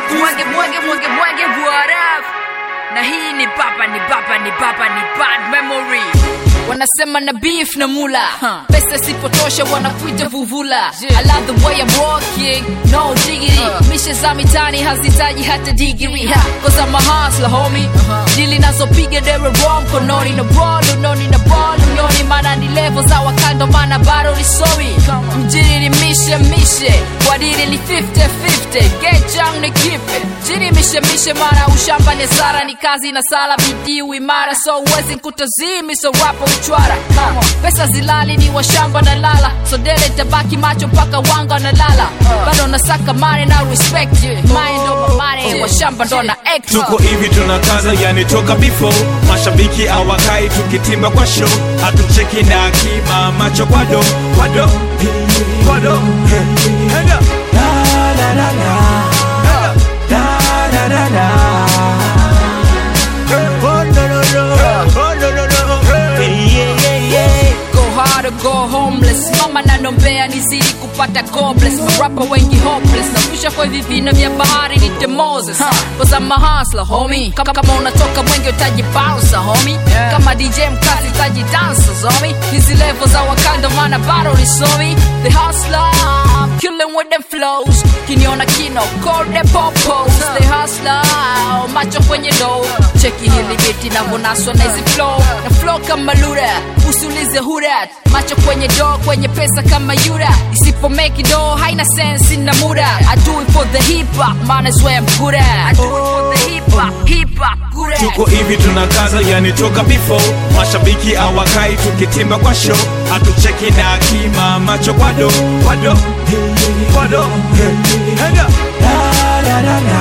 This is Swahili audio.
mwage mwage mwage mwage what up na hii ni papa ni papa ni papa ni bad memory wanasema na beef na mula pesa sipotosha wanakuita vuvula I love the way I'm walking no diggity mishe za mitani hazitaji hata digiri ha, cause I'm a hustler homie dili nazopiga dere wrong kononi na ball unoni na ball unyoni mana ni level za wakando mana bado ni somi mjini ni mishe mishe wadili ni 50-50 get young ni kipe chini mishe mishe mana ushamba ni sara ni kazi na sala bidii uimara so uwezi nkutazimi so rapo uchwara Ha, pesa zilali ni washamba na lala so dele tabaki macho mpaka wanga na lala bado nasaka mane na respect mind over money washamba ndo na act tuko hivi tunakaza yani toka before mashabiki awakai tukitimba kwa show hatucheki na akima macho kwa do kwa do kwa do Hand up. La, la, la, la. Hand up. La, la, la, la. Oh, no, no, no. Oh, no, no, no. Yeah, yeah, yeah. go hard or go homeless mama nanombea nizidi kupata gobless marapa wengi hopeless navusha kwa hivi vina vya bahari nite moses cause I'm a hustler homie kama, kama unatoka mwenge utaji bouncer homie kama dj mkazi utaji dancers homie hizi level za wakanda maana bado ni somi the hustler I'm killing with them flows kiniona kino call the popos the hustler macho kwenye do cheki hili biti navyonaswa na hizi flow na flow kama lura usiulize hurat macho kwenye do kwenye pesa kama yura isipo make do haina sense na muda I do it for the hip hop man is where I'm good at I do it for the hip hop hip hop good at tuko hivi tunakaza yani toka before mashabiki awakai tukitimba kwa show hatucheki na akima macho kwa do kwa do kwa do Hand up. La, la, la, la.